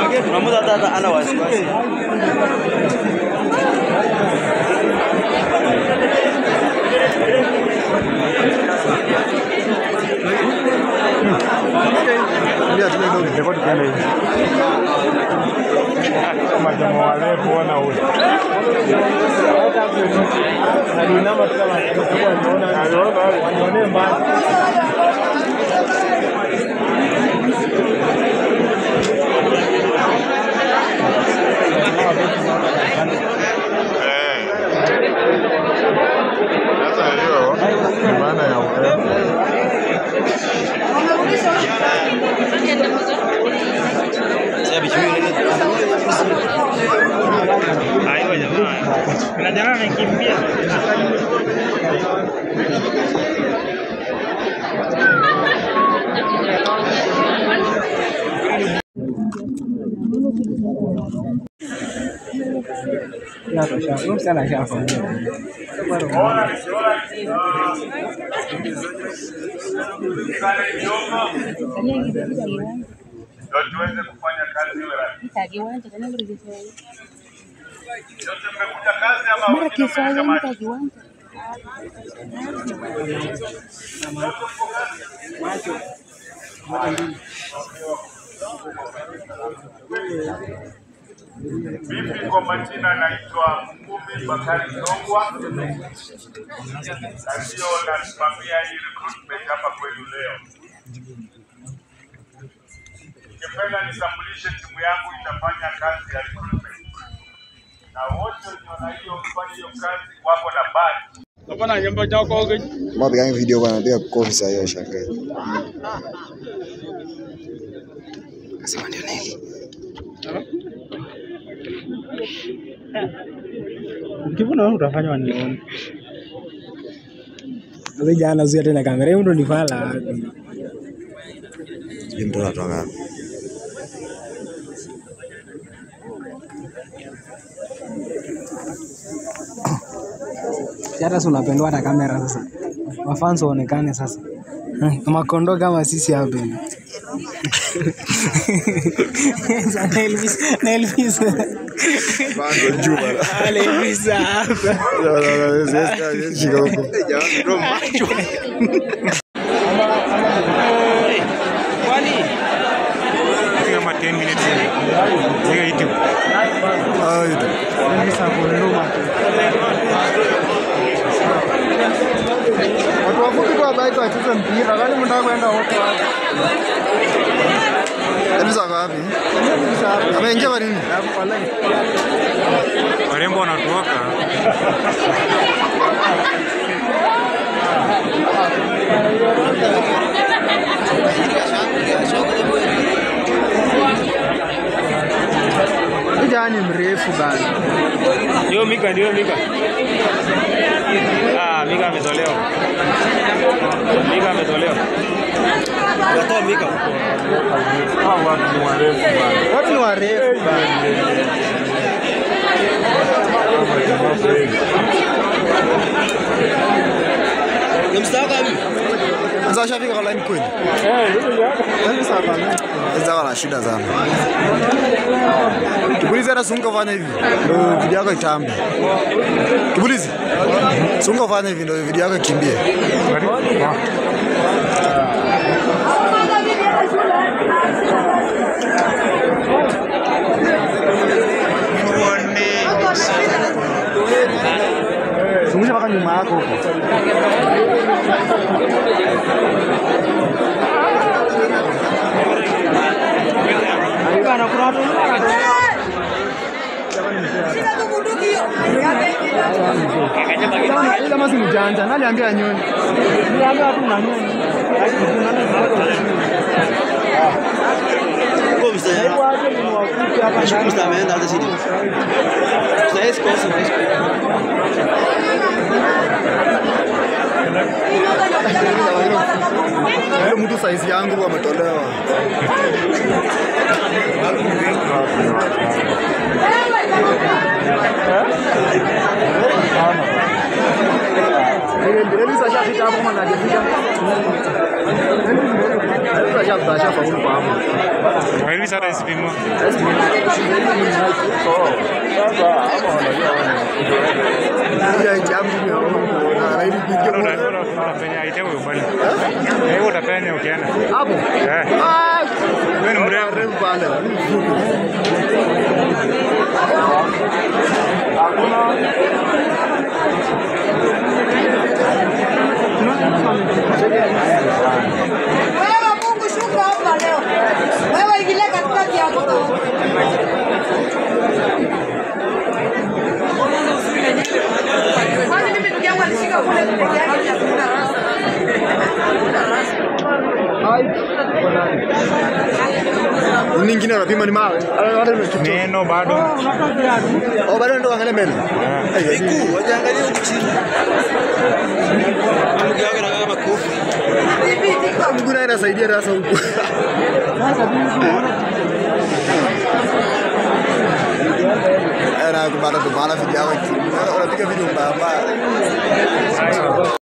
Kuna mtu hata hata ana wasiwasi. Ndio tunaenda huko ndipo tukaenda hivi. Kama jamaa wale kuona ule. Na dinama tu kama atakuwa anaona anaona wanaone mbali. Sasa hiyo ni maana ya urefu. Sasa bichi mimi Hayo jamaa. Kuna jamaa amekimbia. Ndio tuweze kufanya kazi iwe rahisi. Yote mmekuja kazi ama wengine mmekuja maji? Mimi kwa majina naitwa Ngumi Bakari Songwa na ndio nasimamia hii recruitment hapa kwenu leo. Ningependa nitambulishe timu yangu itafanya kazi ya recruitment, na wote wenye wana hiyo kufanya hiyo kazi wako na badge. Mapiga video bwana, piga kofi saa hiyo shangae. Kasema ndio nini? Ukivuna wewe utafanywa nione. Sasa jana zuia tena kamera hiyo ndo nifala wapi? Hii mtu anatoka wapi? Si hata si unapendwa hata kamera sasa. Mafans waonekane sasa. Eh, Makondo kama sisi hapa hivi. Sasa na Elvis, na Elvis. Bado juu bwana. Ale Elvis hapa. Shika huko. Kama 10 minutes. Zega YouTube. Ah, ito. Watu wafupi kwa bike wacheze mpira, kwani mnataka kwenda wote wapi? Elvis ako wapi? Ameingia kwa nini? Warembo wanatoka. Kijana ni mrefu bana. Ndio Mika, ndio Mika. Ah, Mika ametolewa. Mika ametolewa. Natoa mika. Hao watu ni warefu bana. Watu ni warefu bana. Ni mstaka hivi. Sasa ashafika kwa line kweli? Yaani sasa Sasa wana shida sana. Kibulizi hata sunga fanya hivi. Ndio video yako itambe. Kibulizi. Sunga fanya hivi ndio video yako ikimbie. zungusha mpaka nyuma yako huko. Huyu Kama si mjanja, nani aliambia nyoni? Niliambia tu na nyoni. Kwa mstari. Nashukuru mstari ameenda hata sidi. Sasa hizi kosa na hizi. Huyo mtu saizi yangu ametolewa. Elvis ashafika hapo kama hajafika. Elvis ashafika, ashafaulu kwa hapo. Elvis sasa isipimwa. Ya jambo ni na raidi Bado kuingia uta- uta- utapenya ite huyo bwana. Eh, wewe utapenya ukienda. hapo. Eh, Ah, wewe ni mrefu. refu pale. Wewe Mungu shuka hapa leo. Wewe ingilia katikati ya mto. Kwani mimi ndugu yangu alishika kule peke yake ya kuunda rasa. Ni Nyingine unapima ni mawe. Hata nimechukia. Meno bado. Oh, bado ndo angalia meno. Miguu, wajaangalia huku chini. Mguu wake anakaa kama kofi. Mguu naye inasaidia sasa huku. Era kubara kubara video yako. Unapiga video mbaya mbaya.